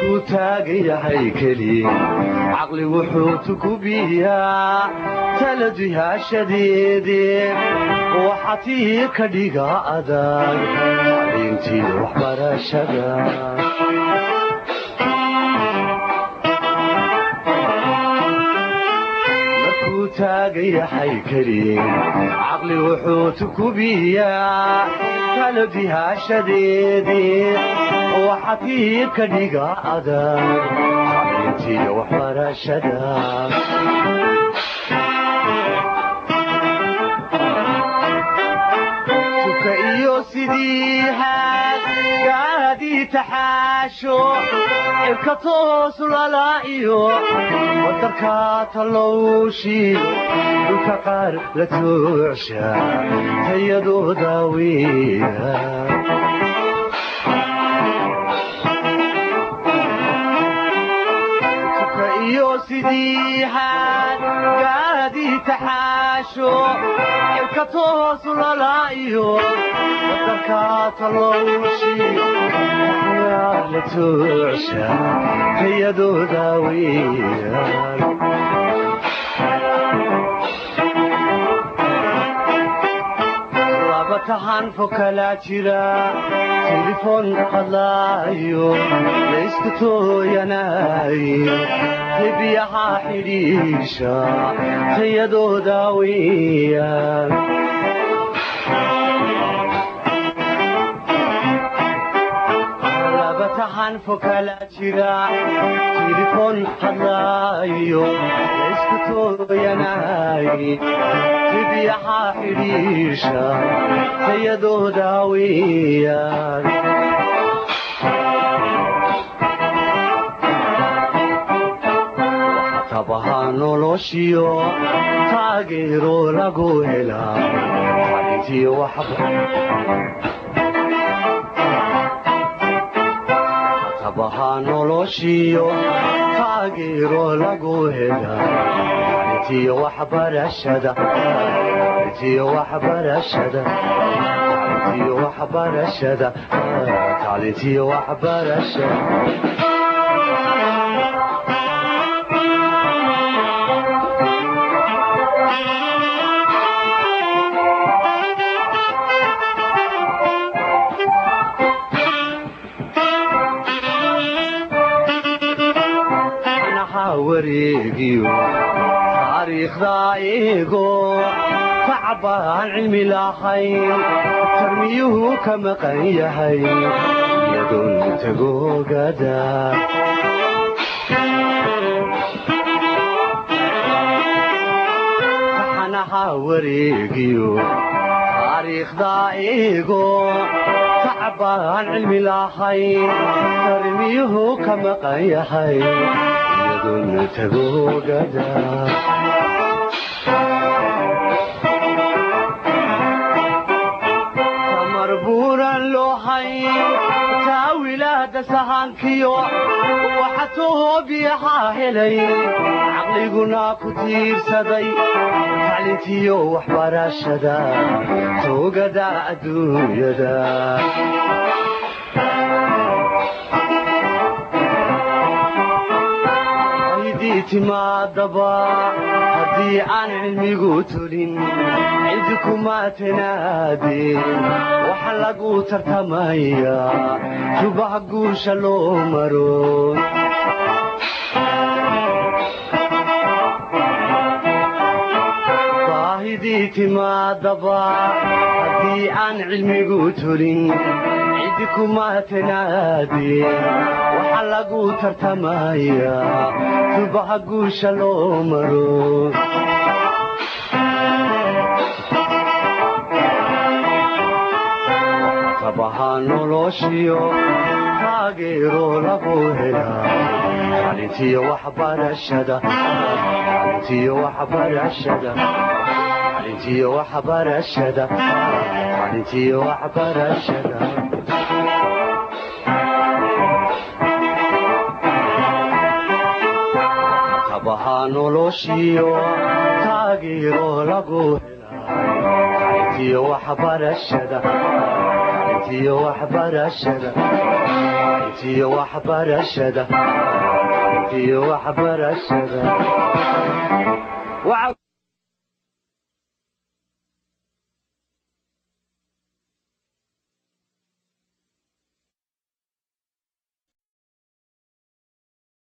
markuu taagan yahay keli caqli wuxuu tukubiyaa talajihaashadeedee waxatii ka dhiga adag intii waxbarashada markuu taagan yahay keli caqli wuxuu tukubiyaa talajihaashadeedee waxatii ka dhiga adag intii waxbarashada iyo sidii haad gaadii taxaasho cirka toos lala iyo wadarka tallowshiiyo dhulka qaar la toocsha tayadooda weya iyo sidii haad gaadii taxaasho cirka toos lala iyo wadarka tallowshiyo la toocsha tayadooda weeyaan laba tahan fo kalaa jira tilifon hadlaayo laysku tooyanaayo hebiyaha xidhiisha tayadooda weeyaan laba tahan fo kalaa jira tilifon hadlaayo laysku tooyanaayo hebiyaha xidhiisha tayadooda weeyaan tabaha noloshiyo taageero lagu helaa xalintii waxba tabaha noloshiyo taageero lagu helaa xalintii waxbarashada xalintii waxbarashada xalintii waxbarashada xalintii waxbarashada wareegiyo taariikhda eego tacbaan cilmi lahayn tarmiyuhu ka maqan yahay iyadoon tagoogada taxanaha wareegiyo taariikhda eego tacbaan cilmi lahayn tarmiyuhu ka maqan yahay tamar buuran loo hayn taawilaada sahankiyo waxa toobiyahaa helay caqliguna ku tiirsaday taclintiyo waxbarashada toogada adduunyada timaadaba haddii aan cilmigu tulin cidi kuma tanaadeen waxa lagu tartamayaa subax guusha loo maro baahidii timaadaba haddii aan cilmigu tulin cidi kuma tanaadeen waxa lagu tartamayaa subaxa guusha loo maro tabaha noloshiyo taageero lagu helaa xalintiyo waxbarashada xalintiyo waxbarashada xalintiyo waxbarashada xalintiyo waxbarashada tabaha noloshiyo taageero lagu helaa xalintiyo waxbarashada intiyo waxbarashada intiyo waxbarashada intiyo waxbarashada